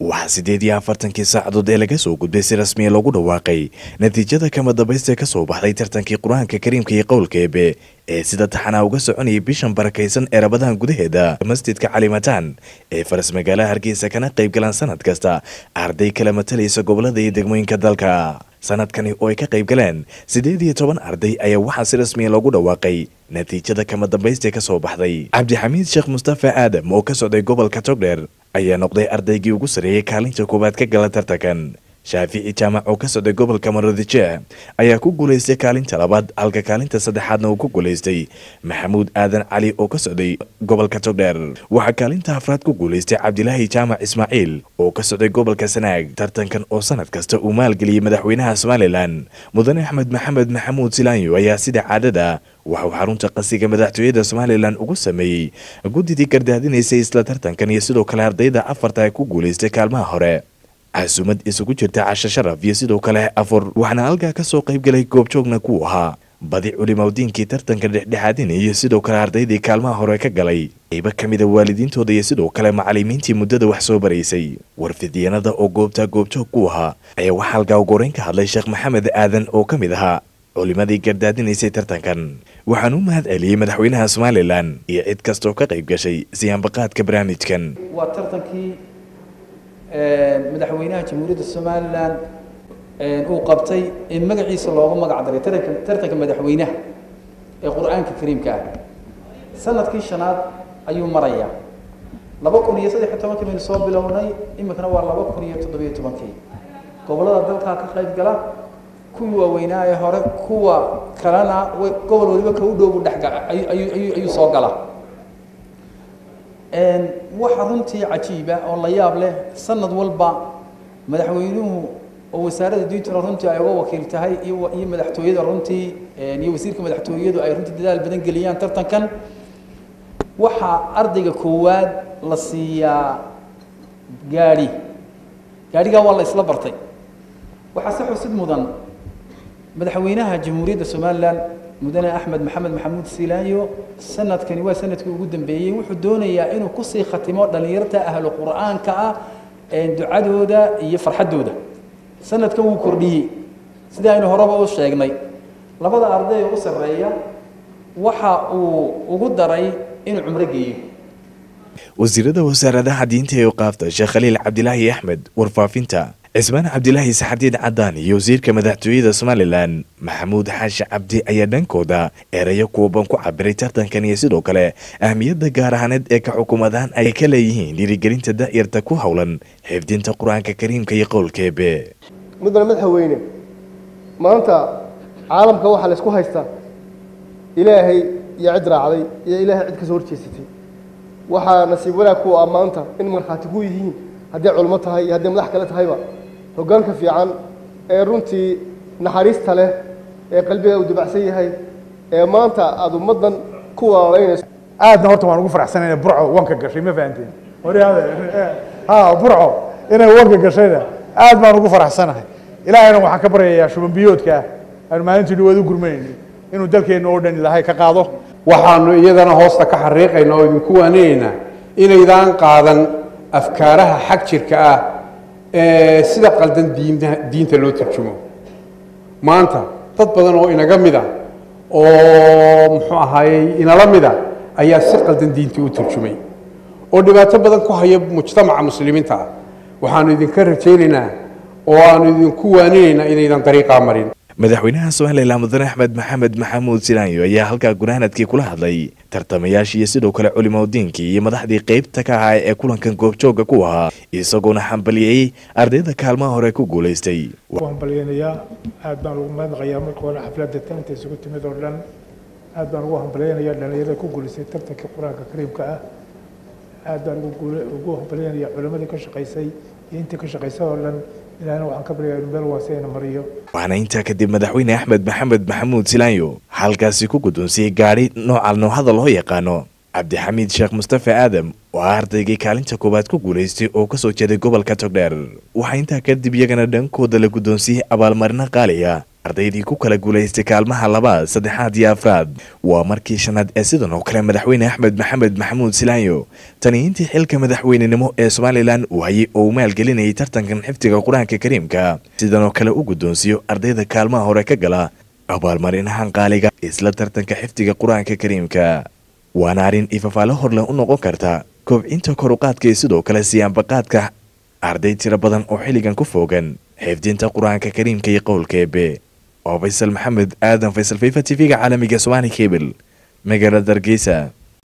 waxaa siddeed iyo afartankii saacadood ee laga soo gudbay si rasmiya loogu dhawaaqay natiijada kama dambaysta ka soo baxday tartankii qur-aanka kariimka iyo qowlka eebe ee sida taxanaa uga soconayay bishan barakaysan ee rabadahan gudaheeda masjidka calimataan ee faras magaalaha hargeysa kana qayb galaan sanad kasta arday kala matalaysa gobolada iyo degmooyinka dalka sanadkani oo ay ka qayb galeen siddeed iyo toban arday ayaa waxaa si rasmiya loogu dhawaaqay natiijada kama dambaysta ka soo baxday cabdixamiid sheekh mustafa aadam oo ka socday gobolka togdheer ayaa noqday ardaygii ugu sarreeyey kaalinta koowaad ka gala tartankan shaafici jaamac oo ka socday gobolka maroodijeeh ayaa ku guulaystay kaalinta labaad halka kaalinta saddexaadna uu ku guulaystay maxamuud aadan cali oo ka socday gobolka togdheer waxaa kaalinta afraad ku guulaystay cabdilaahi jaamac ismaaciil oo ka socday gobolka sanaag tartankan oo sanad kasta uu maalgeliyey madaxweynaha somalilan mudane axmed maxamed maxamuud silaanyo ayaa sida caadada waxauu xarunta qasiga madaxtooyada somalilan ugu sameeyey guddidii gardaadinaysay isla tartankan iyo sidoo kale ardayda afarta ee ku guulaystay kaalmaha hore casuumad isugu jirta casho sharaf iyo sidoo kale afur waxaana halkaa ka soo qayb galay goobjoogna kuu ahaa badi culimawdiinkii tartanka dhexdhexaadina iyo sidoo kale ardaydii kaalmaha hore ka galay qaybo ka mida waalidiintooda iyo sidoo kale macalimiintii muddada wax soo baraysay warfidyanada oo goobtaa goobjoog ku ahaa ayaa waxaa halkaa ugoreyn ka hadlay sheekh maxamed aadan oo ka mid ahaa culimadii gardaadinaysay tartankan waxaan u mahad celiyey madaxweynaha somalilan iyo cid kastoo ka qayb gashay siyaanbaqaadka barnaamijkan waa tartankii madaxweynaha jamhuuriyadda somalilan uu qabtay ee magaciisa loogu magac daray taranka tartanka madaxweynaha ee qur-aanka kariimka ah sanadkii shanaad ayuu marayaa laba kun iyo saddex iyo tobankii baynu soo bilownay iminkana waa laba kun iyo toddobiyo tobankii gobollada dalkaa ka qayb gala kuwii waaweynaa ee hore kuwa kalena gobol waliba ka u dhow buu dhexga ayuu ayuu soo galaa waxa runtii cajiiba oo la yaab leh sanad walba madaxweynuhu oo wasaaradda diintuna runtii ay uga wakiil tahay iyo iyo madaxtooyada runtii iyo wasiirka madaxtooyadu ay runtii dadaal badan geliyaan tartankan waxaa ardayga koowaad la siiyaa gaadhi gaadhigaa waa la isla bartay waxaa si xusid mudan madaxweynaha jamhuuriyadda somalilan mudane axmed maxamed maxamuud silaanyo sanadkani waa sanadkii ugu dambeeyey wuxuu doonayaa inuu kusii khatimo dhallinyarta ahlu qur'aanka ah ducadooda iyo farxaddooda sanadkan wuu kordhiyey sidii aynu horeba u sheegnay labada arday oo u sarreeya waxa uu ugu daray inuu cumro geeyo wasiirada wasaaradaha diinta ee uqaafta sheekh khaliil cabdilaahi axmed warfaafinta cismaan cabdilaahi saxadiid cadaan iyo wasiirka madaxtooyada somalilan maxamuud xaashi cabdi ayaa dhankooda erayo kuwaban ku cabiray tartankan iyo sidoo kale ahmiyadda gaar ahaaneed ee ka xukuumadaan ay ka leeyihiin dhiirigelinta da'yarta ku howlan xifdinta qur-aanka kariimka iyo qowlkeebe mudane madaxweyne maanta caalamka waxaa la isku haystaa ilaahay iyo cid raacday iyo ilaahay cid kasoo horjeesatay waxaa nasiib wanaag ku ah maanta in markhaati ku yihiin hadday culmo tahay iyo hadday madax kale tahayba hoggaanka fiican ee runtii naxariista leh ee qalbiga uu dibacsan yahay ee maanta aada ummaddan ku walaalaynayso aadna horta waan ugu faraxsanay inay burco wanka gashay ma fahanteen ha burco inay wanka gashayna aad baan ugu faraxsanahay ilaahayna waxaan ka baryayaa shuban biyoodka ah aanu maalintii dhawaad u gurmanayni inuu dalkeenna oo dhan ilaahay ka qaado waxaanu iyadana hoosta ka xariiqaynaa oo idinku waaninaynaa inaydaan qaadan afkaaraha xag jirka ah ee sida qaldan diinta loo turjumo maanta dad badan oo inaga mida oo muxuu ahaayey inala mida ayaa si qaldan diintii u turjumay oo dhibaato badan ku haya mujtamaca muslimiinta ah waxaanu idinka rajaynaynaa oo aanu idinku waaninaynaa inaydan dariiqaa marin madaxweynaha somalilan mudane axmed maxamed maxamuud silaanyo ayaa halkaa gunaanadkii kula hadlay tartamayaashii iyo sidoo kale culimadiinkii iyo madaxdii qeybta ka ahaa ee kulankan goobjooga ku ahaa isagoona xambaliyey ardayda kaalmaha hore ku guulaystay hambalyaynayaa aad baan ugu mahadnaqayaa marka hore xafladda tananta isugu timid oo dhan aad baan ugu hambalyaynayaa dhallinyarada ku guulaystay tartanka qur-aanka kariimka ah aad baan ugu hambalyaynayaa culimadii ka shaqaysay iyo intii ka shaqaysay oo dhan ilaahna waxaan ka baryaa inuu meel waasayna mariyo waxaana intaa kadib madaxweyne axmed maxamed maxamuud silaanyo halkaasi ku guddoonsiyey gaadhi nooca noohada loo yaqaano cabdixamiid sheekh mustafa aadam oo ah ardaygii kaalinta koowaad ku guulaystay oo kasoo jeeday gobolka togdheer waxaa intaa kadib iyagana dhankooda la guddoonsiyey abaalmarino qaaliya ardaydii ku kala guulaystay kaalmaha labaad saddexaad iyo afraad waa markii shanaad ee sidan oo kale madaxweyne axmed maxamed maxamuud silaanyo tani intii xilka madaxweynenimo ee somalilan uu hayay oo uu maalgelinayay tartankan xifdiga qur-aanka kariimka sidan oo kale u guddoonsiiyo ardayda kaalmaha hore ka gala abaalmarinahan qaaliga isla tartanka xifdiga qur-aanka kariimka waana arrin ifafaalo horleh u noqon karta kobcinta koruqaadka iyo sidoo kale siyaanbaqaadka arday tiro badan oo xilligan ku foogan xifdinta qur-aanka kariimka iyo qowlka eebe oo faysal maxamed aadan faysal fifa t v-ga caalamiga somaali cable magaalada hargeysa